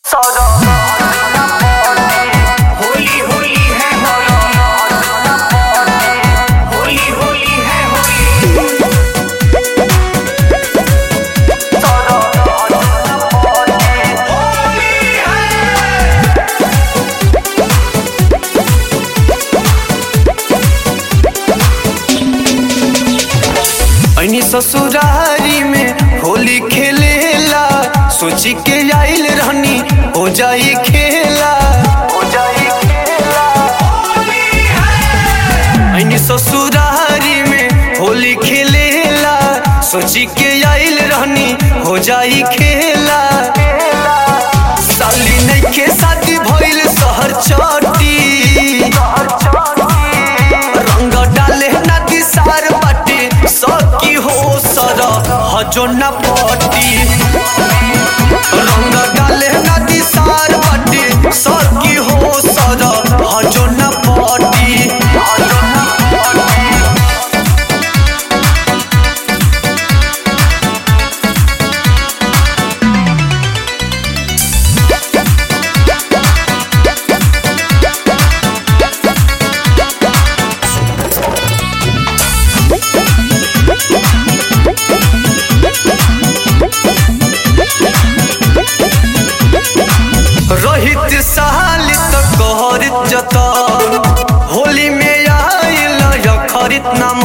होली होली है होली होली है होली होली है ऐनी ससुरारी में होली खेलेला सोची के आइल रहनी हो जाई खेला हो जाई खेला ऐनी ससुरारी में होली खेलेला सोची के आइल रहनी हो जाई खेला साली नइखे शादी भइल शहर चटी रंग डाले नदी सार बाटे सकी हो सर हजो न पटी रंग डाले नदी सार बाटे सकी हो सर हजो न पटी रहित साल तक कहरित जता होली में आइल यखरित नाम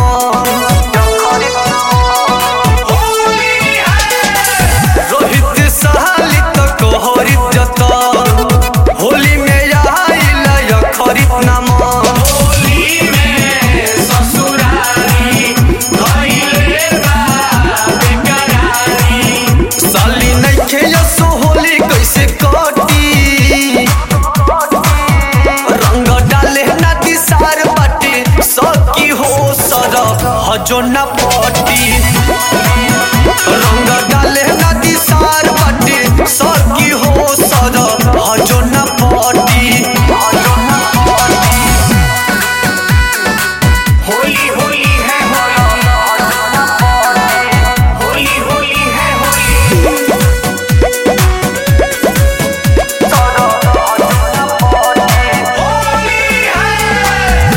रोहित साल तक कहरित जता होली में आइल यखरित नाम होली में ससुरारी भइले बा बेकरारी साली नइखे यसो होली कैसे कटी रंग डाले नदी सार बाटे सकी हो सर हजो न पटी रंग डाले नदी सार बाटे सकी हो सर हजो न पटी होली होली है होली होली है होली होली है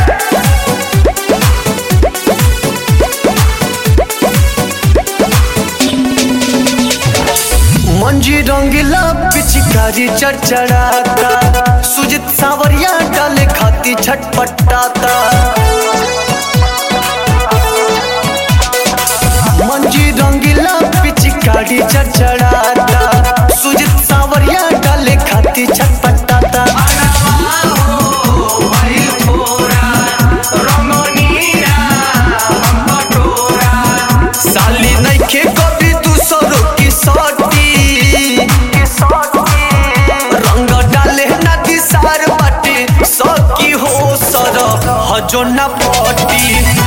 मंजी रंगीला पिचकारी चढ़चढ़ाता सुजित सावरिया डाले खाती छटपटाता मंजी रंगीला पिचकारी चढ़चढ़ाता सुजित सावरिया डाले खाती छटपटाता साली नइखे कभी दूसरों की सटी रंग डाले नदी सार बाटे सकी हो सर हजो न पटी